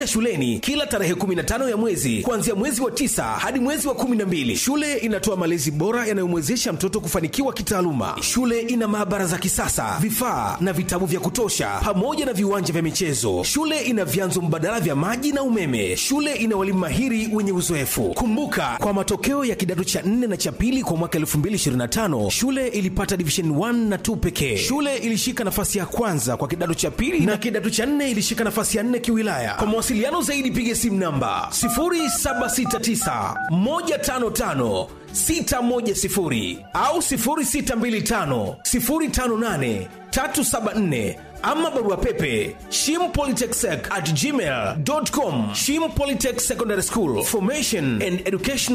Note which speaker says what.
Speaker 1: shuleni kila tarehe 15 ya mwezi kuanzia mwezi wa tisa hadi mwezi wa 12 shule inatoa malezi bora yanayomwezesha mtoto kufanikiwa kitaaluma shule ina maabara za kisasa vifaa na vitabu vya kutosha pamoja na viwanja vya michezo shule ina vyanzo mbadala vya maji na umeme shule ina walimu mahiri wenye uzoefu kumbuka kwa matokeo ya kidato cha 4 na cha pili kwa mwaka 2025 shule ilipata division 1 na 2 pekee shule ilishika nafasi ya kwanza kwa kidato cha pili na kidato cha 4 ilishika nafasi ya 4 kiwilaya kwa mawasiliano zaidi piga simu namba 0769 155 610 au 0625 058 374 ama barua pepe shimpolytechsec at gmail.com shim polytech secondary school formation and education